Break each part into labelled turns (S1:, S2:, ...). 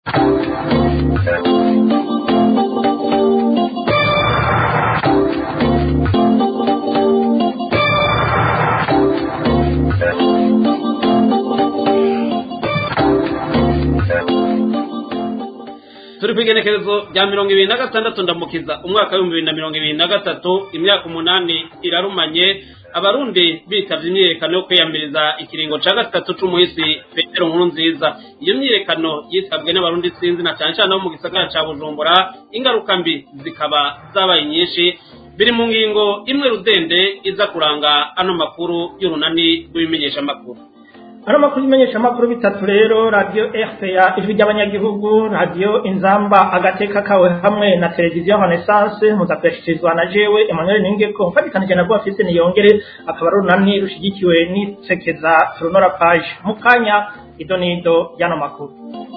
S1: turi ku igenekerezo rya mirongo ibiri na gatandatu ndamukiza umwaka w'ibihumbi bibiri na mirongo ibiri na gatatu imyaka umunani irarumanye abarundi bitavye imyiyerekano yo kwiyamiriza ikiringo ca gatatu c'umuhisi petero nkuru nziza iyo myiyerekano yitabwe n'abarundi sinzi na cane cane abo mu gisagara ca bujumbura ingaruka mbi zikaba zabaye nyinshi biri mu ngingo imwe rudende iza kuranga ano makuru y'urunani rw'ibimenyeshamakuru
S2: Ano makuru imenyesha makuru bitatu rero radio RPA ijwi ry'abanyagihugu radio Inzamba agateka kawe hamwe na televiziyo Renaissance muzakweshirizwa na jewe Emmanuel Ningeko mfatikanije na Bofise niyongere akaba runani rushigikiwe n'isekeza Turunora page mukanya idonido y'ano makuru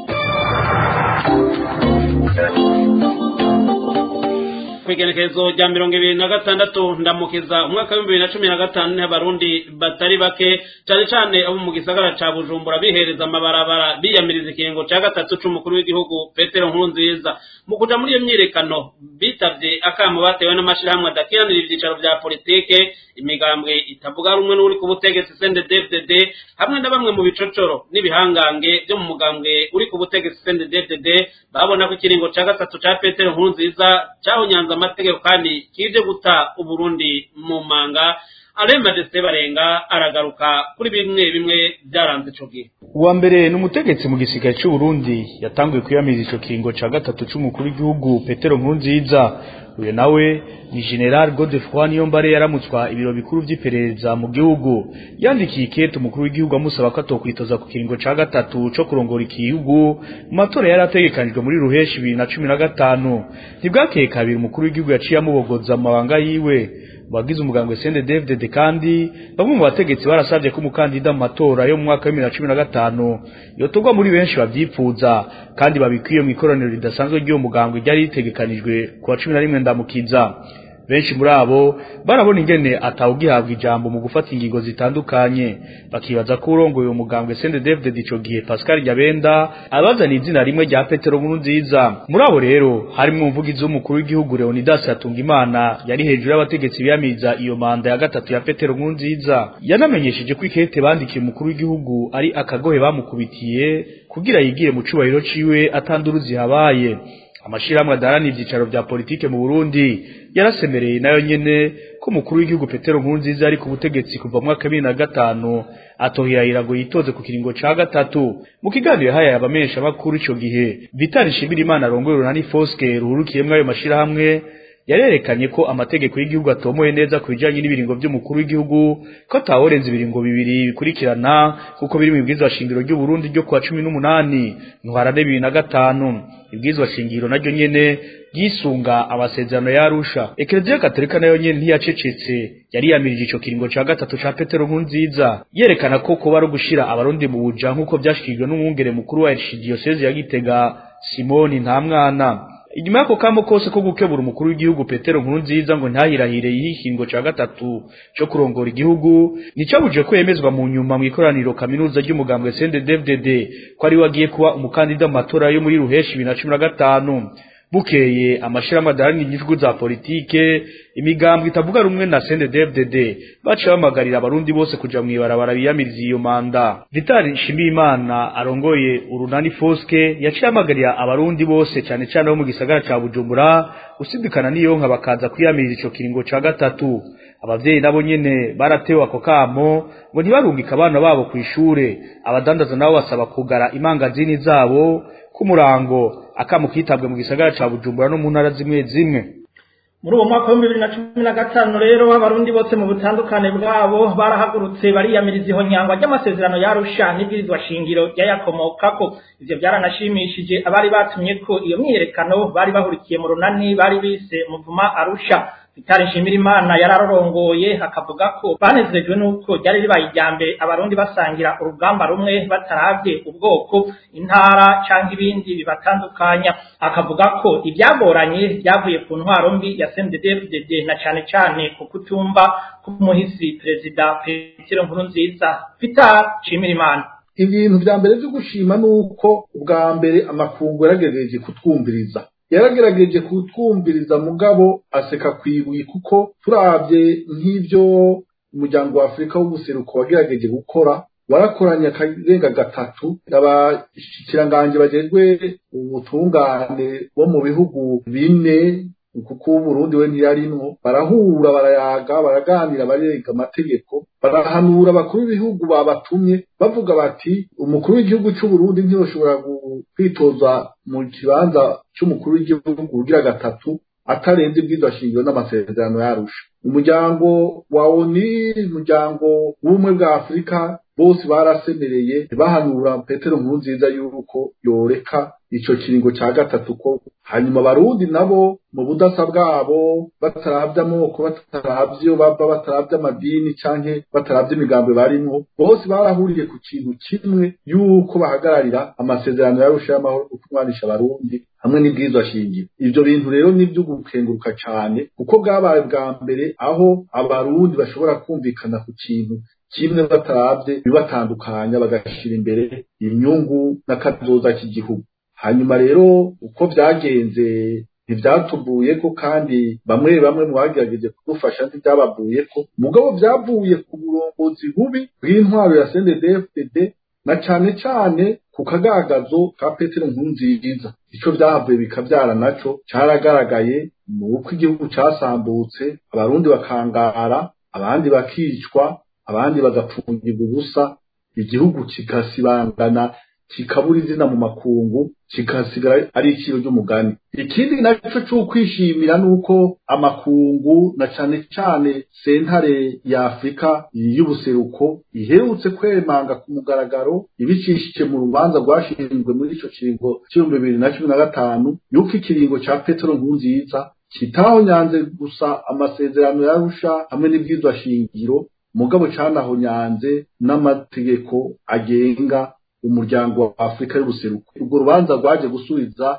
S1: kwigenekerezo rya mirongo ibiri na gatandatu ndamukiza umwaka w'ibihumbi bibiri na cumi na gatanu niho abarundi batari bake cane cane abo mu gisagara ca bujumbura bihereza amabarabara biyamiriza ikiringo ca gatatu c'umukuru w'igihugu petero nkurunziza mu kuja muri iyo myirekano bitavye akamo batewe n'amashirahamwe adakiranira ivyicaro vya politike imigambwe itavuga rumwe n'uri ku butegetsi CNDD-FDD hamwe na bamwe mu bicocoro n'ibihangange vyo mu mugambwe uri ku butegetsi CNDD-FDD babona ko ikiringo ca gatatu ca petero nkurunziza cahonyanze amategeko kandi kije guta uburundi mu manga aremba ndetse barenga aragaruka kuri bimwe bimwe byaranze ico gihe
S3: uwa mbere ni umutegetsi mu gisirikare cy'u Burundi yatanguye kwiyamiriza ico kiringo ca gatatu c'umukuru w'igihugu Petero Nkurunziza uyu nawe ni General Godefroid Niyombare yaramutswa ibiro bikuru vy'iperereza mu gihugu yandikiye ikete umukuru w'igihugu amusaba ko atokwitoza ku kiringo ca gatatu co kurongora igihugu mu matora yari ategekanijwe muri ruheshi bibiri na cumi na gatanu ntibwakeye kabiri umukuru w'igihugu yaciye amubogoza amabanga yiwe wagize umugambwe CNDD-FDD kandi bamwe mu bategetsi barasabye ko umukandida mu matora yo mu mwaka wa 2015 yotorwa muri benshi bavyipfuza kandi babikwiye mu ikoraniro ridasanzwe ry'uwo mugambwe ryari ritegekanijwe ku wa 11 ndamukiza benshi muri abo barabona ingene atawugihabwa ijambo mu gufata ingingo zitandukanye bakibaza ko urongoye uwo mugambwe CNDD-FDD ico gihe Pascal Nyabenda abazana izina rimwe rya Petero Nkurunziza muri abo rero harimwo umuvugizi w'umukuru w'igihugu Leonidas Hatungimana yari hejuru y'abategetsi biyamiza iyo manda ya gatatu ya Petero Nkurunziza yanamenyesheje ko ikete bandikiye umukuru w'igihugu ari akagohe bamukubitiye kugira yigire mu cubahiro ciwe atanduruzi habaye amashirahamwe adarana ivyicaro vya politike mu Burundi yarasemereye nayo nyene ko umukuru w'igihugu Petero Nkurunziza ari ku butegetsi kuva mu mwaka wa gatanu atohirahira ngo yitoze ku kiringo ca gatatu mu kiganiro yahaye abamenyesha makuru ico gihe Vital Nshimirimana arongoye urunani Foske ruhurukiyemwo ayo mashirahamwe yarerekanye ko amategeko y'igihugu atomoye neza ku bijanye n'ibiringo vy'umukuru w'igihugu ko ataworenza ibiringo bibiri bikurikirana kuko biri mu ibwirizwa shingiro ry'u Burundi ryo kuwa cumi n'umunani ntwarane bibiri na gatanu ibwirizwa shingiro naryo nyene ryisunga amasezerano ya Arusha Eklezia Katolika nayo nyene ntiyacecetse yari yamirije ico kiringo ca gatatu ca Petero Nkurunziza yerekana ko kuba ari gushira abarundi mu buja nk'uko vyashikijwe n'umwungere mukuru wa Archdiocese ya Gitega Simoni Ntamwana inyuma y'ako kamo kose ko gukebura umukuru w'igihugu Petero Nkurunziza ngo ntahirahire y'ihingo ca gatatu co kurongora igihugu nicabuje ko yemezwa mu nyuma mu ikoraniro kaminuza ry'umugambwe CNDD-FDD ko ari wagiye kuba umukandida mu matora yo muri ruheshi 2015 bukeye amashirahamwe adarani inyishu za politike imigambwe itavuga rumwe na CNDD-FDD baciye bamagarira abarundi bose kuja mwibarabara biyamiriza iyo manda Vital Nshimiyimana arongoye urunani Foske yaciye amagarira abarundi bose cane cane bo mu gisagara ca Bujumbura usidikana niyo nka bakaza kwiyamiriza ico kiringo ca gatatu abavyeyi nabo nyene baratewe ako kamo ngo ntibarungika abana babo kw'ishure abadandaza nabo basaba kugara imangazini zabo kumurango akamu kitabwe mu gisagara ca Bujumbura no mu ntara zimwe zimwe
S2: muri uwo mwaka w'ibihumbi bibiri na cumi na gatanu rero abarundi bose mu butandukane bwabo barahagurutse bariyamiriza ihonyangwa ry'amasezerano yarusha n'ibwirizwa shingiro ryayakomokako ivyo byaranashimishije abari batumye ko iyo myiyerekano bari bahurikiye mu runani bari bise muvuma arusha Vitali Nshimirimana yararongoye akavuga ko banezejwe nuko ryari ribaye ijyambere abarundi basangira urugamba rumwe bataravye ubwoko intara canke ibindi bibatandukanya akavuga ko ibyagoranye byavuye ku ntwaro mbi ya CNDD-FDD na cane cane ku kutumva k'umuhisi perezida Petero Nkurunziza Vitali Nshimirimana
S4: ibintu vya mbere vyo gushima ni uko ubwa mbere amakungu yaragerageje kutwumviriza yaragerageje kutwumviriza mugabo aseka kwibuye kuko turavye nk'ivyo umuryango wa afurika w'ubuseruko wagerageje gukora warakoranye akarenga gatatu abashikiranganji bajejwe ubutungane bo mu bihugu bine kuko Burundi we ntiyarimwo barahura barayaga baraganira barenga amategeko barahanura abakuru b'ibihugu babatumye bavuga bati umukuru w'igihugu cy'u Burundi ntiyoshobora kwitoza mu kibanza cy'umukuru w'igihugu ugira gatatu atarenze ibwirizwa shingiro n'amasezerano yarusha umuryango wa ONU umuryango w'ubumwe bwa Afurika bose barasemereye bahanura Petero Nkurunziza yuko yoreka ico kiringo ca gatatu ko hanyuma abarundi nabo mu budasa bwabo bataravye amoko bataravye iyo bava bataravye amadini canke bataravye imigambi barimwo bose barahuriye ku kintu kimwe yuko bahagararira amasezerano yarusha y'amahoro kukumwanisha abarundi hamwe n'ibwirizwa shingiro ivyo bintu rero ni ivyo gukenguruka cane kuko bwabaye bwa mbere aho abarundi bashobora kumvikana ku kintu kimwe bataravye bibatandukanya bagashira imbere inyungu n'akazoza k'igihugu hanyuma rero uko vyagenze ntivyatuvuyeko kandi bamwe bamwe mu bagerageje kudufasha ntivyabavuyeko mugabo vyavuye ku burongozi bubi bw'intwaro ya CNDD-FDD na cane cane ku kagagazo ka Petero Nkurunziza ico vyahavuye bikavyara naco caragaragaye mu uko igihugu casambutse abarundi bakangara abandi bakicwa abandi bagapfungirwa ubusa igihugu kigasibangana kikabura izina mu makungu kikasigara ari iciro ry'umugani ikindi naco c'ukwishimira nuko amakungu na cane cane sentare ya afurika y'ubuseruko iherutse kwemanga ku mugaragaro ibicishije mu rubanza rwashinzwe muri ico kiringo c'ibihumbi bibiri na cumi na gatanu yuko ikiringo ca petero nkurunziza kitahonyanze gusa amasezerano yarusha hamwe n'ibwirizwa shingiro mugabo canahonyanze n'amategeko agenga umuryango wa Afrika y'ubuseruko urwo rubanza rwaje gusubiza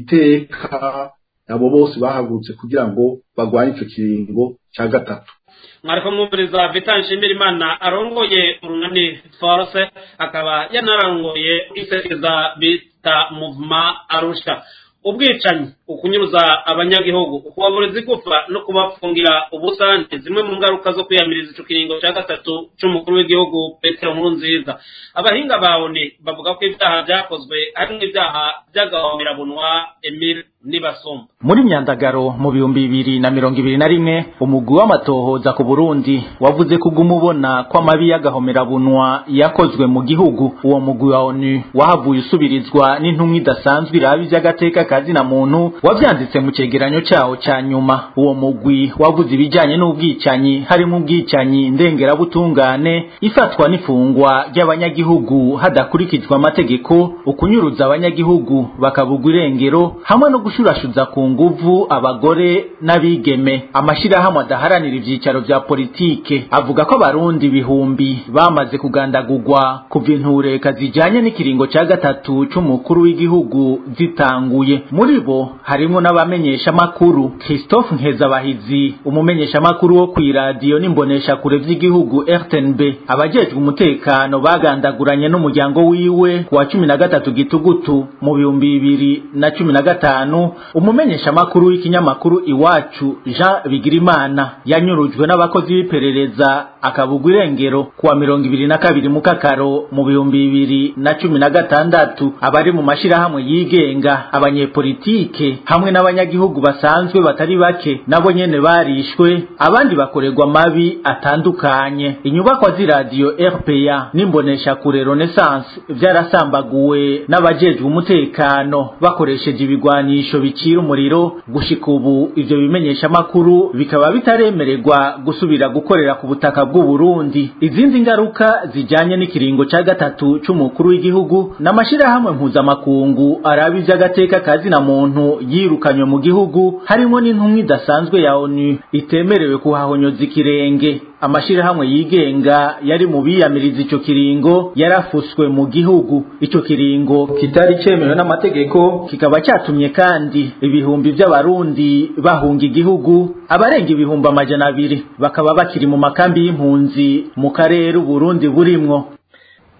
S4: iteka abo bose bahagurutse kugira ngo bagwanye ico kiringo ca gatatu
S1: mwariko mwumviriza vitan nshimirimana arongoye urunani force akaba yanarongoye isekeza bita muvuma arusha ubwicanyi ukunyuruza abanyagihugu ukubaburiza igufa no kubafungira ubusante zimwe mu ngaruka zo kwiyamiriza ico kiringo ca gatatu c'umukuru w'igihugu petero nkurunziza abahinga bawone bavuga ko ivyaha vyakozwe harimwo ivyaha vy'agahomerabunwa emile nibasumba
S5: muri myandagaro mu bihumbi bibiri na mirongo ibiri na rimwe umugwi w'amatohoza ku burundi wavuze ko uguma ubona ko amabi y'agahomerabunwa yakozwe mu gihugu uwo mugwi wa onu wahavuye usubirizwa n'intumwa idasanzwe iraba ivy'agateka kazina muntu wavyanditse mu cegeranyo cawo ca nyuma uwo mugwi wavuze ibijanye n'ubwicanyi harimo ubwicanyi ndengerabutungane ifatwa n'ifungwa ry'abanyagihugu hadakurikijwe amategeko ukunyuruza abanyagihugu bakabugwa irengero hamwe no gushurashuza ku nguvu abagore n'abigeme amashirahamwe adaharanira ivyicaro vya politike avuga ko abarundi ibihumbi bamaze kugandagurwa kuva intureka zijanye n'ikiringo ca gatatu c'umukuru w'igihugu zitanguye muri bo harimwo n'abamenyesha makuru Christophe Nkezabahizi umumenyesha makuru wo kw'iradiyo n'imbonesha kure vy'igihugu RTNB abajejwe umutekano bagandaguranye n'umuryango wiwe wa cumi na gatatu gitugutu mu bihumbi bibiri na cumi na gatanu umumenyesha makuru w'ikinyamakuru iwacu Jean Bigirimana yanyurujwe n'abakozi b'iperereza akabugwa irengero kuwa mirongo ibiri na kabiri mu kakaro mu bihumbi bibiri na cumi na gatandatu abari mu mashirahamwe yigenga abanyepolitike hamwe n'abanyagihugu basanzwe batari bake nabo nyene barishwe abandi bakorerwa amabi atandukanye inyubakwa z'iradiyo RPA n'imbonesha kure Renaissance vyarasambaguwe n'abajejwe umutekano bakoresheje ibigwanisho bicira umuriro gushika ubu ivyo bimenyesha makuru bikaba bitaremererwa gusubira gukorera ku butaka bw'u Burundi izindi ngaruka zijanye n'ikiringo ca gatatu c'umukuru w'igihugu n'amashirahamwe mpuzamakungu araba ivy'agateka kazina muntu yirukanywe mu gihugu harimo n'intumwa idasanzwe ya ONU itemerewe kuhahonyoza ikirenge amashirahamwe yigenga yari mu biyamiriza ico kiringo yarafuswe mu gihugu ico kiringo kitari cemewe n'amategeko kikaba cyatumye kandi ibihumbi by'abarundi bahunga igihugu abarenga ibihumbi amajana abiri bakaba bakiri mu makambi y'impunzi mu karere uburundi burimwo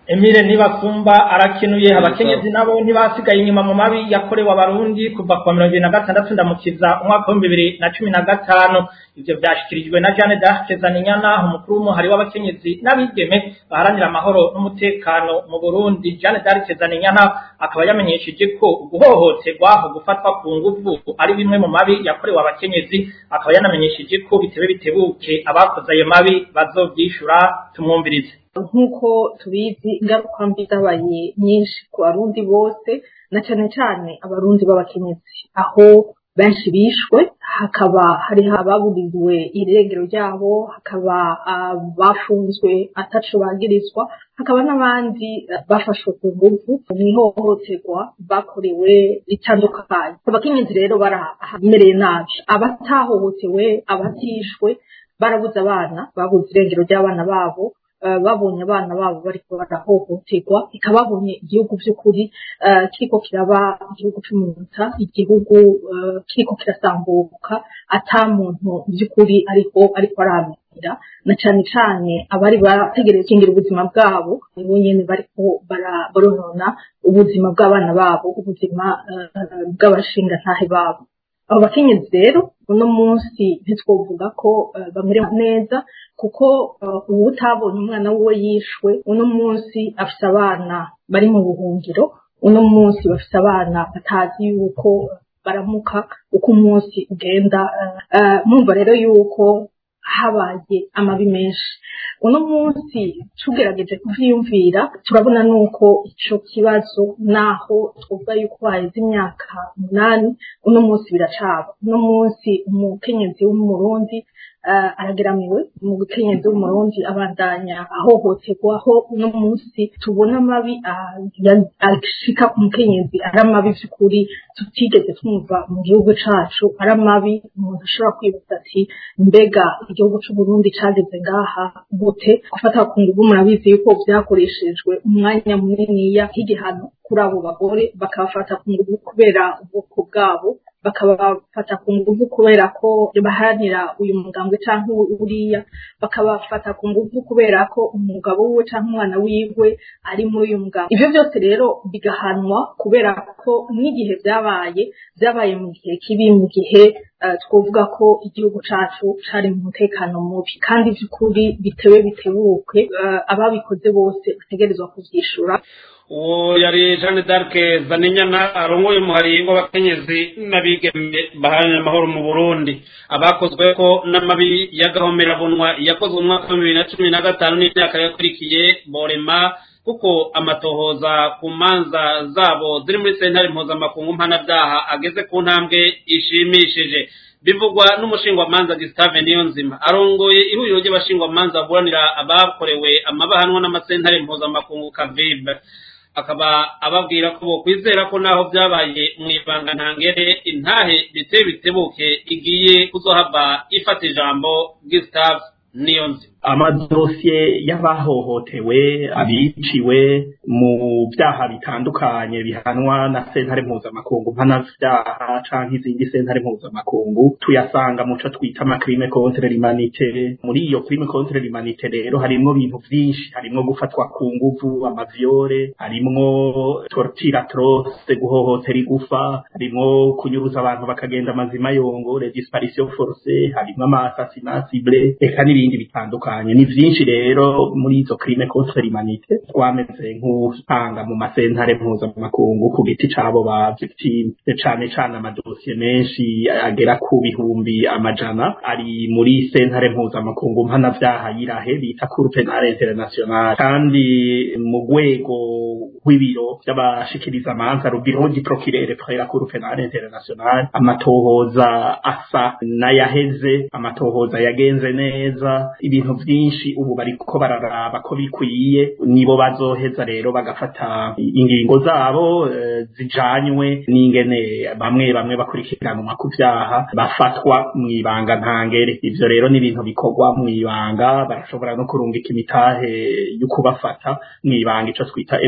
S2: Emile Nibasumba arakenuye abakenyezi nabo ntibasigaye inyuma mu mabi yakorewe abarundi kuva ku mirongo ibiri na gatandatu ndamukiza umwaka w'ibihumbi bibiri na cumi na gatanu ivyo vyashikirijwe na Jeanne d'Arc Zaninyana umukuru w'umuhari w'abakenyezi n'abigeme baharanira amahoro n'umutekano mu Burundi Jeanne d'Arc Zaninyana akaba yamenyesheje ko guhohoterwa aho gufatwa ku nguvu ari bimwe mu mabi yakorewe abakenyezi akaba yanamenyesheje ko bitebe bitebuke abakoze ayo mabi bazovyishura tumwumvirize
S6: nk'uko tubizi ingaruka mbi zabaye nyinshi ku barundi bose na cyane cyane abarundi b'abakenyezi aho benshi bishwe hakaba hariho ababuriwe irengero ryabo hakaba abafunzwe ataco bagirizwa hakaba n'abandi bafashwe ku nguvu mu ihohoterwa bakorewe ritandukanye abakenyezi rero baramereye nabi abatahohotewe abatishwe barabuze abana babuze irengero ry'abana babo babonye abana babo bariko barahohoterwa ikababonye igihugu by'ukuri kiriko kiraba igihugu cy'umunota igihugu kiriko kirasambuka ata muntu by'ukuri ariko ariko aramira na cane cane abari bategereje kingira ubuzima bwabo nibo nyene bariko baronona ubuzima bw'abana babo ubuzima bw'abashingantahe babo abo bakenyezi rero uno munsi ntitwovuga ko bamerewe neza kuko ubu utabonye umwana wiwe yishwe uno munsi afise abana bari mu buhungiro uno munsi bafise abana batazi yuko baramuka uko umunsi ugenda mwumva rero yuko habaye amabi menshi uno munsi tugerageje kuvyiyumvira turabona nuko ico kibazo naho twovuga yuko haheze imyaka umunani uno munsi biracaba uno munsi umukenyezi w'umurundi arageramiwe mu gukenyezi w'umurundi abandanya ahohoterwa aho uno munsi tubona amabi ashika ku mukenyezi ari amabi vy'ukuri tutigeze twumva mu gihugu cacu ari amabi umuntu ashobora kwibuka ati mbega igihugu c'uburundi cageze ngaha gute gufata ku nguvu murabizi yuko vyakoreshejwe umwanya muniniya nk'igihano kuri abo bagore bakabafata ku nguvu kubera ubwoko bwabo bakabafata ku nguvu kubera ko baharanira uyu mugambwe canke uriya bakabafata ku nguvu kubera ko umugabo wiwe canke umwana wiwe ari muri uyu mugambwe ivyo byose rero bigahanwa kubera ko n'igihe vyabaye vyabaye mu gihe kibi mu gihe twovuga ko igihugu cacu cari mu mutekano mubi kandi vy'ukuri bitewe bitebuke ababikoze bose bategerezwa kuvyishura
S1: uwo yari jeanne d'arc zaninyana arongoye umuhari w'abakenyezi n'abigeme baharanira amahoro mu burundi abakozwe ko n'amabi y'agahomerabunwa yakozwe mu mwaka wa bibiri na cumi na gatanu n'imyaka yakurikiye borema kuko amatohoza ku manza zabo ziri muri sentare mpuzamakungu mpanabyaha ageze ku ntambwe ishimishije bivugwa n'umushingwamanza Gustave Niyonzima arongoye ihuriro ry'abashingwamanza baburanira abakorewe amabahanwa n'amasentare mpuzamakungu kavibe akaba ababwira ko bokwizera ko naho byabaye mu ibanga ntangere intahe biteye bitebuke igiye kuzohava ifata ijambo Gustave Niyonzima
S7: amadosiye y'abahohotewe abiciwe mu byaha bitandukanye bihanwa na sentare mpuzamakungu mpanavyaha canke izindi sentare mpuzamakungu tuyasanga muco twita amacrime contre l'humanité muri iyo crime contre l'humanité rero harimwo ibintu vyinshi harimwo gufatwa ku nguvu amavyore harimwo torture atroce guhohotera igufa harimwo kunyuruza abantu bakagenda amazima yongo les disparitions forcées harimwo ama assassinat ciblé eka n'ibindi bitandukanye ni vyinshi rero muri izo crime contre l'humanité twameze nk'usanga mu masentare mpuzamakungu ku giti cabo ba victime cane cane amadosiye menshi agera ku bihumbi amajana ari muri sentare mpuzamakungu mpanavyaha yirahe bita cour penale international kandi mu rwego rw'ibiro vy'abashikiriza amanza rubiro di procureur près la cour penale international amatohoza asa n'ayaheze amatohoza yagenze neza ibintu vyinshi ubu bariko bararaba ko bikwiye nibo bazoheza rero bagafata ingingo zabo e, zijanywe n'ingene bamwe bamwe bakurikiranwa ku vyaha bafatwa mw'ibanga ntangere ivyo rero ni ibintu bikorwa mw'ibanga barashobora no kurungika imitahe yo kubafata mw'ibanga ico twita emission de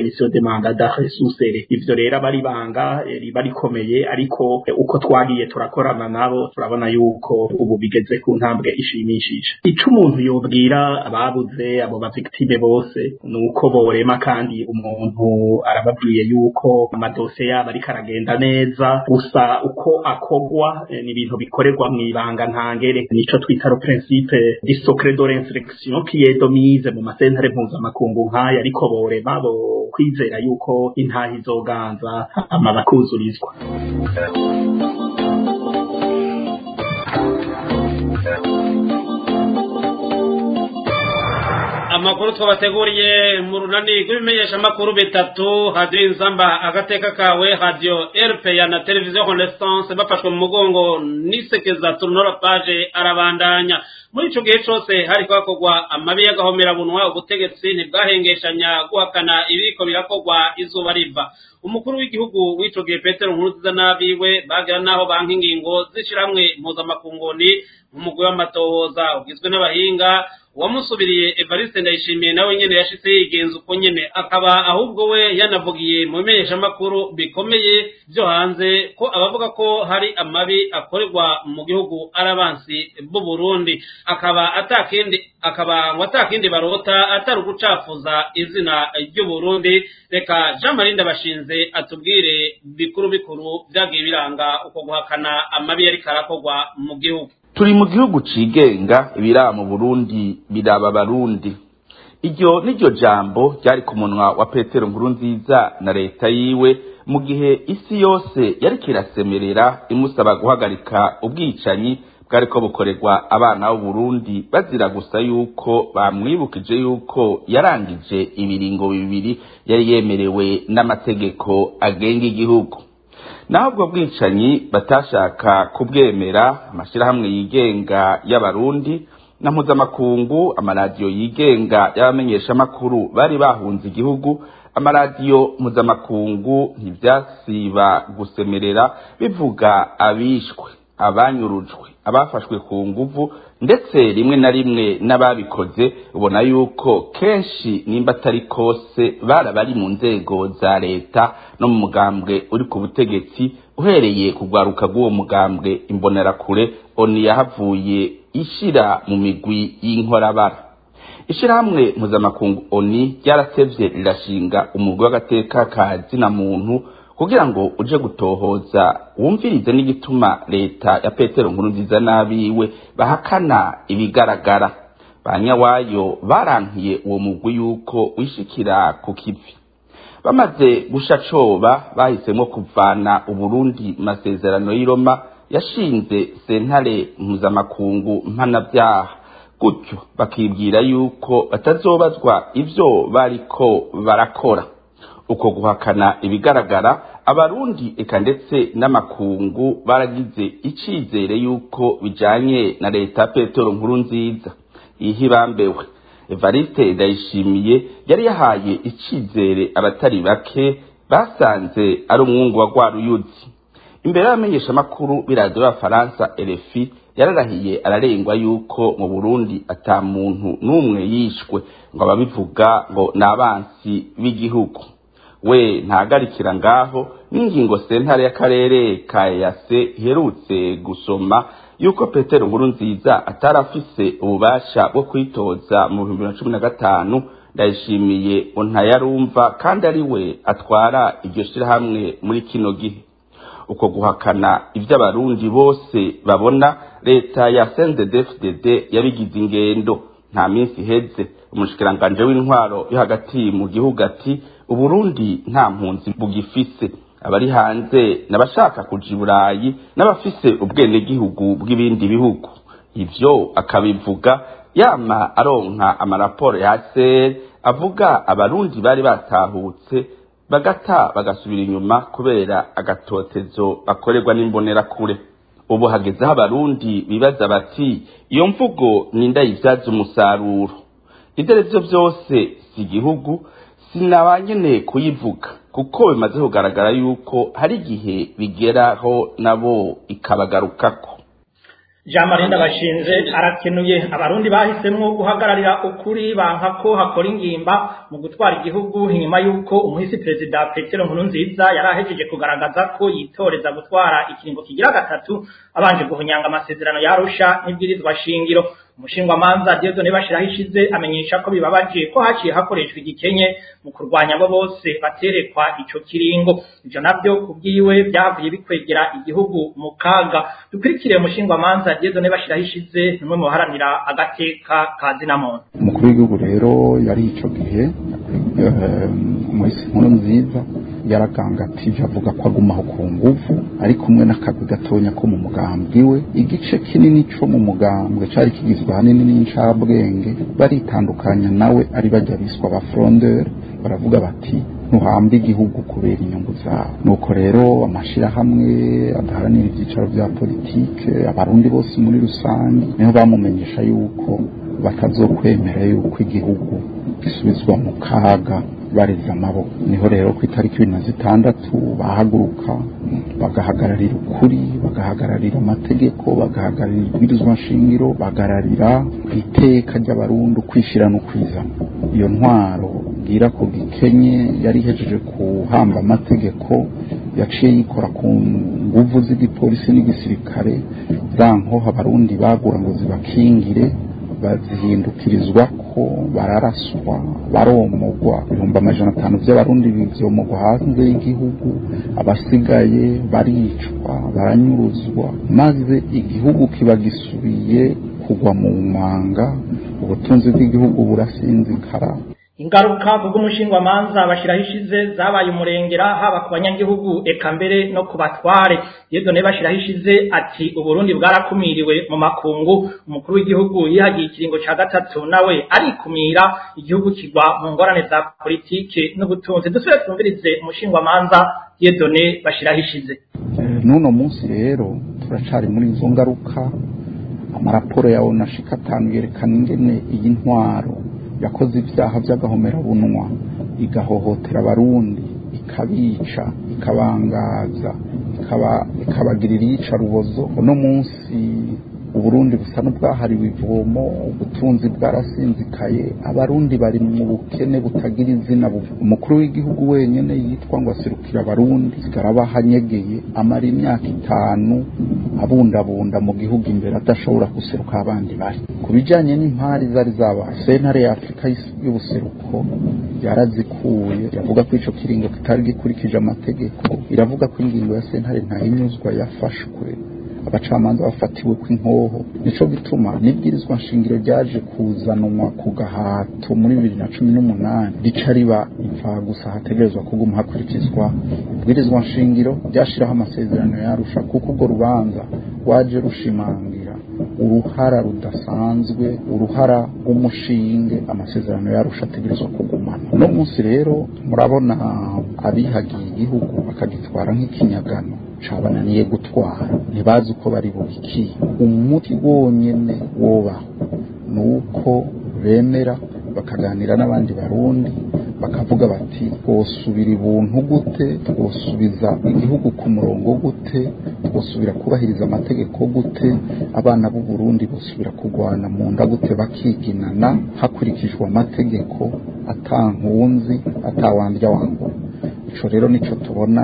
S7: manda d'arrêt sous serré ivyo rero aba ari banga riba rikomeye ariko uko twagiye turakorana nabo turabona yuko ubu bigeze ku ntambwe ishimishije ico umuntu yobwira ababuze abo bavictime bose ni uko borema kandi umuntu arababwiye yuko amadosiye yabo ariko aragenda neza gusa uko akogwa ni ibintu bikorerwa mw'ibanga ntangere nico twita le principe du secret de l'instruction qui est domise mu masentare mpuzamakungu nk'aya ariko borema bo kwizera yuko intaha izoganza ama bakuzurizwa
S1: amakuru twabateguriye mu runani rw'ibimenyesha amakuru bitatu hadiyo inzamba agateka kawe hadiyo erupeya na televiziyo renaissance bafashwe mu mugongo n'isekeza turunora paje arabandanya muri ico gihe cose hariko hakorwa amabi y'agahomerabunwa ubutegetsi ntibwahengeshanya guhakana ibiriko birakorwa izuba riva umukuru w'igihugu w'ico gihe petero nkuruziza n'abiwe bagira n'aho banka ingingo z'ishirahamwe mpuzamakunguni nk'umugwi w'amatohoza ugizwe n'abahinga uwamusubiriye evariste ndayishimiye nawe nyene yashitse yigenza uko nyene akaba ahubwo we yanavugiye mu bimenyeshamakuru bikomeye vyo hanze ko abavuga ko hari amabi akorerwa mu gihugu ari abansi b'u Burundi akaba atakindi akaba ngo atakindi barota atari ugucafuza izina ry'u Burundi reka Jean Marie Ndabashinze atubwire bikuru bikuru vyagiye biranga uko guhakana amabi yariko arakorwa mu gihugu
S8: turi mu gihugu cigenga ibiraba mu burundi biraba abarundi iryo niryo jambo ryari ku munwa wa petero nkuru nziza na leta yiwe mu gihe isi yose yariko irasemerera imusaba guhagarika ubwicanyi bwariko bukorerwa abana b'uburundi bazira gusa yuko bamwibukije yuko yarangije ibiringo bibiri yari yemerewe n'amategeko agenga igihugu naho ubwo bwicanyi batashaka kubwemera amashyirahamwe yigenga y'abarundi na mpuzamakungu amaradiyo yigenga y'abamenyeshamakuru bari bahunze igihugu amaradiyo mpuzamakungu ntibyasiba gusemerera bivuga abishwe abanyurujwe abafashwe ku nguvu ndetse rimwe na rimwe n'ababikoze ubona yuko kenshi nimba atari kose barabari mu nzego za leta no mu mugambwe uri ku butegetsi uhereye kugwaruka bw'uwo mugambwe imbonerakure oni yahavuye ishira mu migwi y'inkorabara ishirahamwe mpuzamakungu oni ryaratevye rirashinga umugwi w'agateka ka zina muntu kugira ngo uje gutohoza wumvirize n'igituma leta ya petero nkuru nziza n'abiwe bahakana ibigaragara ba nyawayo barankiye uwo mugwi yuko wishikira ku kivi bamaze gusha coba bahisemo kuvana uburundi masezerano y'iroma yashinze sentare mpuzamakungu mpanabyaha gutyo bakibwira yuko batazobazwa ivyo bariko barakora uko guhakana ibigaragara abarundi eka ndetse n'amakungu baragize icizere yuko bijanye na leta petero nkuru nziza ihibambewe evariste ndayishimiye yari yahaye icizere abatari bake basanze ari umwungu wa rwaruyuzi imbere y'abamenyeshamakuru b'iradiyo y'abafaransa erefi yararahiye ararengwa yuko mu burundi ata muntu n'umwe yishwe ngo ababivuga ngo ni abansi b'igihugu we ntagarikira ngaho n'ingingo sentare y'akarere ka yase iherutse gusoma yuko petero nkuru nziza atari afise ububasha bwo kwitoza mu bihumbi bibiri na cumi na gatanu ndayishimiye ntayarumva kandi ari we atwara iryo shirahamwe muri kino gihe uko guhakana ibyo abarundi bose babona leta ya CNDD-FDD yabigize ingendo nta minsi iheze umushikiranganje w'intwaro yo hagati mu gihugu ati uburundi nta mpunzi bugifise abari hanze n'abashaka kuja i burayi n'abafise ubwenegihugu bw'ibindi bihugu ivyo akabivuga yama aronka amaraporo ya ser avuga abarundi bari batahutse bagata bagasubira inyuma kubera agatotezo bakorerwa n'imbonerakure ubu hagezeho abarundi bibaza bati iyo mvugo nindayivyaza umusaruro ivyo arivyo vyose si igihugu sinabanyene kuyivuga kuko bimaze kugaragara yuko hari igihe bigeraho nabo ikabagarukako
S2: jean marie ndabashinze arakenuye abarundi bahisemwo guhagararira ukuri banka ko hakora ingimba mu gutwara igihugu inyuma y'uko umuhisi perezida petero nkurunziza yari ahejeje kugaragaza ko yitoreza gutwara ikiringo kigira gatatu abanje guhunyanga amasezerano yarusha n'ibwirizwa shingiro umushingwamanza Dieudonne bashiraho ishize amenyesha ko bibabaje ko haciye hakoreshwa igikenye mu kurwanya abo bose baterekwa ico kiringo ivyo navyo kubwiwe byavuye bikwegera igihugu mu kaga dukurikire umushingwamanza Dieudonne bashiraho ishize nimwe mu baharanira agateka ka zinamuntu
S9: umukuru w'igihugu rero yari ico gihe umuhisi nkuru nziza yaragangatije avuga ko agumaho ku nguvu ari kumwe n'akazi gatonya ko mu mugambwe we igice kinini co mu mugambwe cari kigizwe ahanini n'incabwenge baritandukanya nawe ari bajya biswa ba frondeur baravuga bati ntuhamba igihugu kubera inyungu zawe nuko rero amashirahamwe adaharanira ibyicaro bya politike abarundi bose muri rusange niho bamumenyesha yuko batazokwemera yuko igihugu gisubizwa mu kaga bareze amaboko niho rero ku itariki ibiri na zitandatu bahaguruka bagahagararira ukuri bagahagararira amategeko bagahagararira ibwirizwa nshingiro bagahagararira iteka ry'abarundi ukwishyira no kwizana iyo ntwaro bwira ku gikenye yari ihejeje kuhamba amategeko yaciye yikora ku nguvu z'igipolisi n'igisirikare za nkoho abarundi bagura ngo zibakingire bazihindukirizwa ko bararaswa baromogwa ibihumbi amajana atanu by'abarundi bivyomogwa hanze y'igihugu abasigaye baricwa baranyuruzwa maze igihugu kiba gisubiye kugwa mu manga ubutunzi bw'igihugu burasinzikara
S2: ingaruka kubw'umushingwamanza bashiraho ishize zabaye umurengera haba ku banyagihugu eka mbere no ku batware Dieudonne bashiraho ishize ati uburundi bwarakumiriwe mu makungu umukuru w'igihugu yihagiye ikiringo ca gatatu nawe arikumira igihugu kigwa mu ngorane za politike n'ubutunzi dusubire twumvirize umushingwamanza Dieudonne bashiraho ishize
S9: n'uno munsi rero turacari muri izo ngaruka amaraporo ya onashika atanu yerekana ingene iyi ntwaro yakoze ibyaha by'agahomerabunwa igahohotera abarundi ikabica ikabangaza ikabagirira iyicarubozo uno munsi uburundi busa n'ubwahariwe ivomo ubutunzi bwarasinzikaye abarundi bari mu bukene butagira izina umukuru w'igihugu wenyine yitwa ngo aserukira abarundi zigarabahanyegeye amara imyaka itanu abundabunda mu gihugu imbere adashobora guseruka abandi bari ku bijyanye n'impari zari zabaye sentare ya afurika y'ubuseruko yarazikuye iravuga ko icyo kiringo kitari gikurikije amategeko iravuga ko ingingo ya sentare ntahinyuzwa yafashwe abacamanza bafatiwe ku inkoho nico gituma n'ibwirizwa nshingiro ryaje kuzanwa ku gahato muri bibiri na cumi n'umunani rica riba imfa gusa hategerezwa kuguma hakurikizwa ibwirizwa nshingiro ryashiraho amasezerano yarusha kuko urwo rubanza rwaje rushimangira uruhara rudasanzwe uruhara rw'umushinge amasezerano yarusha ategerezwa kugumana uno munsi rero murabona abihagiye igihugu bakagitwara nk'ikinyagano cabananiye gutwara ntibazi uko bari bubiki umuti wonyene wobaho ni uko bemera bakaganira n'abandi barundi bakavuga bati twosubira ibuntu gute twosubiza igihugu ku murongo gute twosubira kubahiriza amategeko gute abana b'u Burundi bosubira kurwana mu nda gute bakiginana hakurikijwe amategeko atankunzi atawandya wangura ico rero nico tubona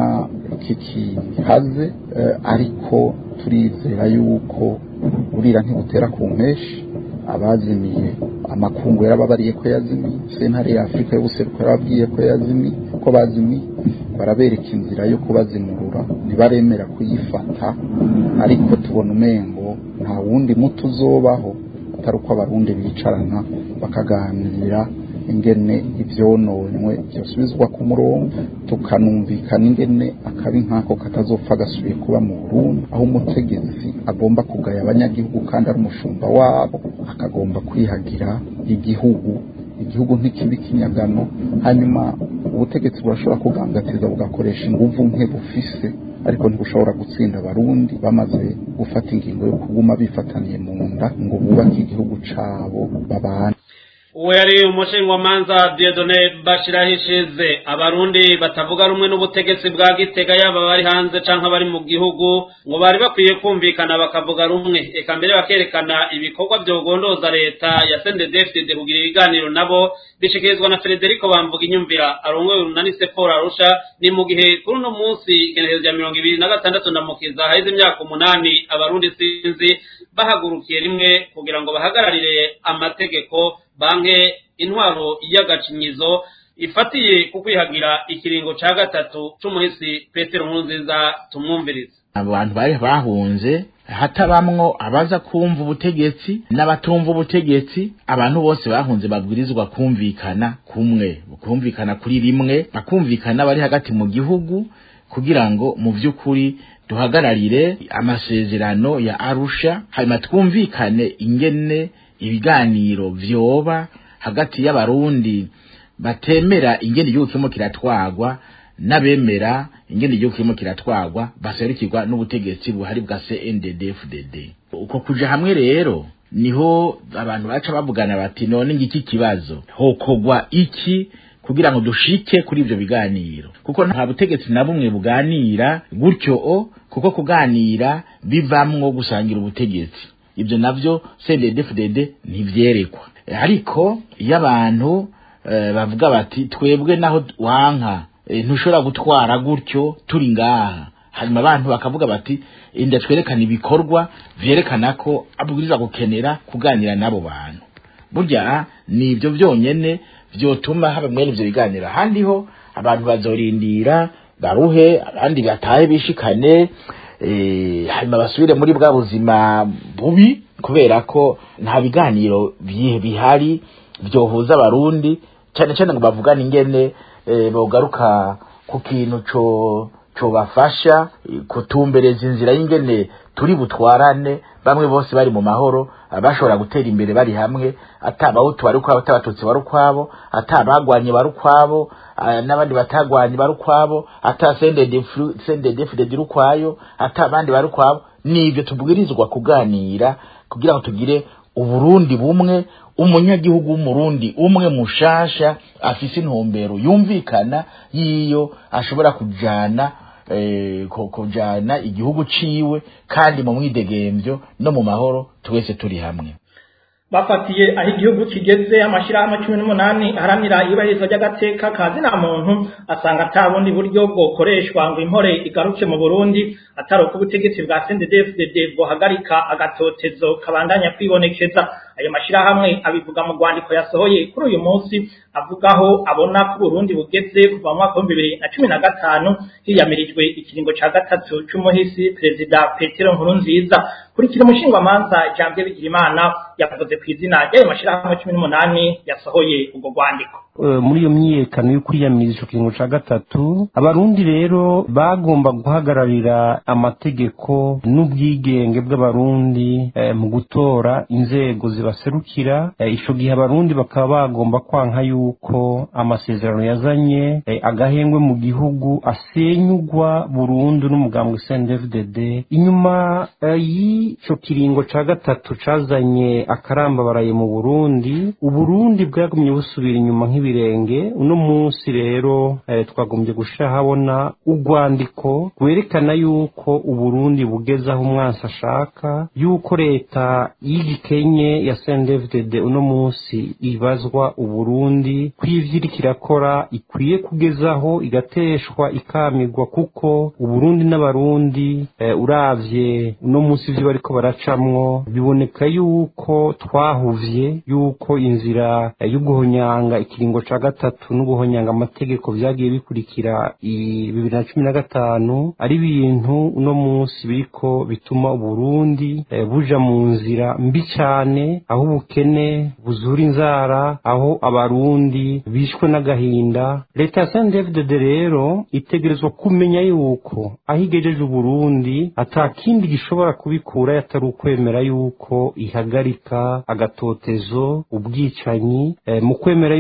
S9: kikihaze ariko turizera yuko burira ntibutera ku mpeshi abazimiye amakungu yarababariye ko yazimiye sentare ya afurika y'ubuseruko yarababwiye ko yazimiye ko bazimiye barabereka inzira yo kubazimurura ntibaremera kuyifata ariko tubona umengo nta wundi muti uzobaho atari uko abarundi bicarana bakaganira ingene ivyononywe vyosubizwa ku murongo tukanumvikana ingene akabi nk'ako katazopfa gasubiye kuba mu Burundi aho umutegetsi agomba kugaya abanyagihugu kandi ari umushumba wabo akagomba kwihagira igihugu igihugu ntikibi kinyagano hanyuma ubutegetsi burashobora kugangatiza bugakoresha inguvu nke bufise ariko ntibushobora gutsinda abarundi bamaze gufata ingingo yo kuguma bifataniye mu nda ngo bubake igihugu cabo babane
S1: uwo yari umushingamanza diodone bashirahishize abarundi batavuga rumwe n'ubutegetsi bwa gitega yaba bari hanze canke abari mu gihugu ngo bari bakwiye kumvikana bakavuga rumwe eka mbere bakerekana ibikorwa vyogondoza leta ya sendedefdede kugira ibiganiro nabo bishikirizwa na frederico bamvuga inyumvira arongoye urunani seporo arusha ni mu gihe kuri uno munsi igenekerezo rya mirongo ibiri na gatandatu ndamukiza haheze imyaka umunani abarundi sinzi bahagurukiye rimwe kugira ngo bahagararire amategeko banke intwaro y'agacinyizo ifatiye ku kwihagira ikiringo ca gatatu c'umuhisi petero nkurunziza tumwumviriza
S10: abantu bari bahunze hatabamwo abaza kumva ubutegetsi n'abatumva ubutegetsi abantu bose bahunze babwirizwa kumvikana kumwe kumvikana kuri rimwe bakumvikana bari hagati mu gihugu kugira ngo mu by'ukuri duhagararire amasezerano ya arusha hanyuma twumvikane ingene ibiganiro vyoba hagati y'abarundi batemera ingene igihugu kirimo kiratwagwa n'abemera ingene igihugu kirimo kiratwagwa baserukirwa n'ubutegetsi buhari bwa CNDD-FDD uko kuja hamwe rero niho abantu baca bavugana bati none ngiki kibazo hokogwa iki kugira ngo dushike kuri ivyo biganiro kuko nta butegetsi na bumwe buganira gutyo o kuko kuganira bivamwo gusangira ubutegetsi ibyo navyo CNDD-FDD ntivyerekwa ariko iyo abantu bavuga bati twebwe naho wanka ntushobora gutwara gutyo turi ngaha hanyuma abantu bakavuga bati inda twerekana ibikorwa vyerekana ko abwirizwa gukenera kuganira n'abo bantu burya ni ibyo byonyene vyotuma haba mwene ivyo biganiro ahandi ho abantu bazorindira baruhe abandi batahe bishikane hanyuma basubire muri bwa buzima bubi kubera ko nta biganiro bihari vyohuza abarundi cyane cyane ngo bavugane ingene bogaruka ku kintu co cobafasha kutumbereza inzira y'ingene turi butwarane bamwe bose bari mu mahoro bashobora gutera imbere bari hamwe atabahutu bari ukwabo atabatutsi bari ukwabo atabagwanye bari ukwabo n'abandi batagwanye bari ukwabo ata sendedefudedi iri ukwayo ata abandi bari ukwabo nivyo tubwirizwa kuganira kugira ngo tugire uburundi bumwe umunyagihugu w'umurundi umwe mushasha afise intumbero yumvikana yiyo ashobora kujana kujana igihugu ciwe kandi mu mwidegemvyo no mu mahoro twese turi hamwe
S2: bafatiye aho igihugu kigeze amashyirahamwe cumi n'umunani aharanira iyubahirizwa ry'agateka ka zina muntu asanga ata bundi buryo bwokoreshwa ngo impore igaruke mu burundi atari uko ubutegetsi bwa sendedefudede bwohagarika agatotezo kabandanya kwibonekeza ayo mashyirahamwe abivuga mu rwandiko yasohoye kuri uyu munsi avugaho abona ko uburundi bugeze kuva mu mwaka w'ibihumbi bibiri na cumi na gatanu hiyamirijwe ikiringo ca gatatu c'umuhisi perezida petero nkurunziza kurikira umushingwamanza janvier bigirimana yavuze ku izina ry'ayo mashyirahamwe cumi n'umunani yasohoye ubwo rwandiko
S11: muri iyo myiyekano yo kwiyamiriza ico kiringo ca gatatu abarundi rero bagomba guhagararira amategeko n'ubwigenge bw'abarundi mu gutora inzego zibaserukira ico gihe abarundi bakaba bagomba kwanka yuko amasezerano yazanye agahengwe mu gihugu asenyugwa burundu n'umugambwe CNDD-FDD inyuma y'ico kiringo ca gatatu cazanye akarambabaraye mu Burundi uburundi bwagumye busubira inyuma nk'ibirenge uno munsi rero twagombye gushira habona urwandiko rwerekana yuko uburundi bugeze aho umwansi ashaka yuko leta y'igikenye ya CNDD-FDD uno munsi ibazwa uburundi kw'ivyo iriko irakora ikwiye kugezaho igateshwa ikamirwa kuko uburundi n'abarundi uravye uno munsi ivyo bariko baracamwo biboneka yuko twahuvye yuko inzira yo guhonyanga ikiringo ca gatatu no guhonyanga amategeko vyagiye bikurikira bibiri na cumi na gatanu ari ibintu uno munsi biriko bituma uburundi buja mu nzira mbi cane aho ubukene buzura inzara aho abarundi bishwe n'agahinda leta ya sndfdd rero itegerezwa kumenya yuko aho igejeje uburundi ata kindi gishobora kubikura atari ukwemera yuko ihagarika agatotezo ubwicanyi mu kwemera yuko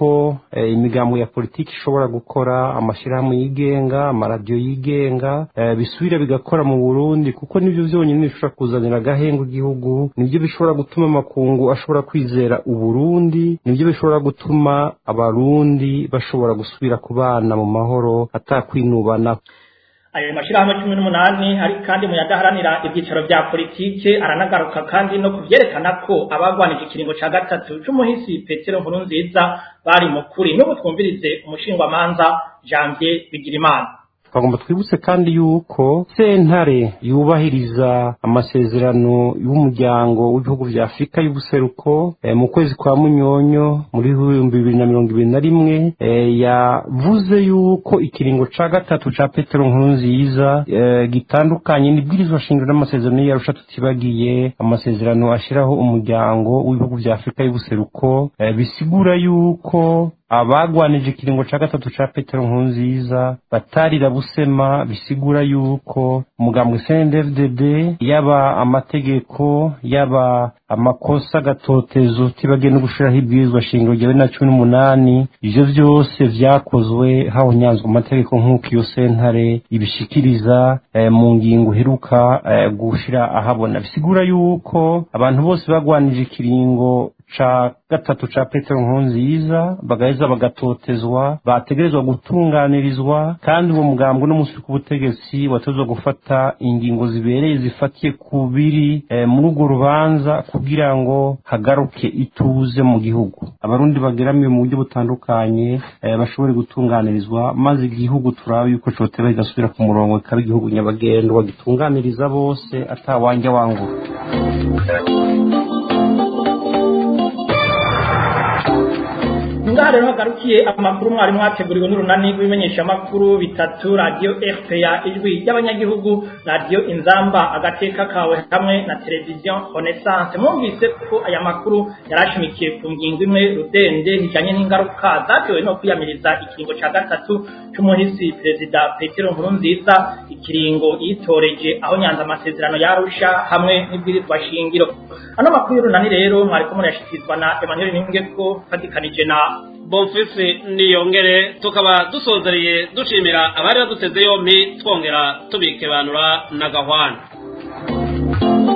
S11: yuko eh, imigambo ya politiki ishobora gukora amashyirahamwe yigenga amaradiyo yigenga eh, bisubira bigakora mu burundi kuko nibyo byonyine bishobora kuzanira agahengo igihugu nibyo bishobora gutuma amakungu ashobora kwizera uburundi nibyo bishobora gutuma abarundi bashobora gusubira kubana mu mahoro atakwinubana
S2: ayo mashyirahamwe cumi n'umunani ari kandi mu yadaharanira ibyicaro bya politike aranagaruka kandi no kubyerekana ko abagwanije ikiringo cya gatatu c'umuhisi petero nkuru nziza bari mu kuri n'ubu twumvirize umushingwamanza janvier bigirimana
S11: twagomba twibutse kandi yuko sentare yubahiriza amasezerano y'umuryango w'ibihugu vya afurika y'ubuseruko eh, mu kwezi kwa munyonyo muri ibihumbi bibiri na mirongo ibiri na rimwe eh, yavuze yuko ikiringo ca gatatu ca petero nkuru nziza eh, gitandukanye n'ibwirizwa shingiro n'amasezerano y'arusha tutibagiye amasezerano ashiraho umuryango w'ibihugu vya afurika y'ubuseruko eh, bisigura yuko abagwanije ikiringo ca gatatu ca petero nkurunziza batarira busema bisigura yuko umugambwe CNDD-FDD yaba amategeko yaba amakosa gatotezo tibagiye no gushiraho ibwirizwa shingiro rya bibiri na cumi n'umunani ivyo vyose vyakozwe habonyanzwe amategeko nk'uko iyo sentare ibishikiriza eh, mu ngingo iheruka eh, gushira ahabona bisigura yuko abantu bose bagwanije ikiringo ca gatatu ca petero nkurunziza bagaheza bagatotezwa bategerezwa gutunganirizwa kandi uwo mugambwe no musi k'ubutegetsi wategerezwa gufata ingingo zibereye zifatiye ku biri eh, muri urwo rubanza kugira ngo hagaruke ituze mu gihugu abarundi bageramiwe mu buryo butandukanye eh, bashobore gutunganirizwa maze igihugu turabe yuko coteba kigasubira ku murongo kikaba igihugu nyabagendwa gitunganiriza bose atawanja wangura
S2: ngaha rero hagarukiye amakuru mwari mwateguriwe n'urunani rw'ibimenyeshamakuru bitatu radiyo rpa ijwi ry'abanyagihugu radiyo inzamba agateka kawe hamwe na televiziyo renaissance mwumvise ko aya makuru yarashimikiye ku ngingo imwe rudende zijanye n'ingaruka zatewe no kwiyamiriza ikiringo ca gatatu c'umuhisi perezida petero nkurunziza ikiringo yitoreje aho nyanza amasezerano yarusha hamwe n'ibwirizwa shingiro ano makuru y'urunani rero mwariko murayashikirizwa na emmanuel ningeko fatikanije na
S1: bonfisi niyongere tukaba dusozereye dushimira abari baduteze yompi twongera tubikebanura na gahwana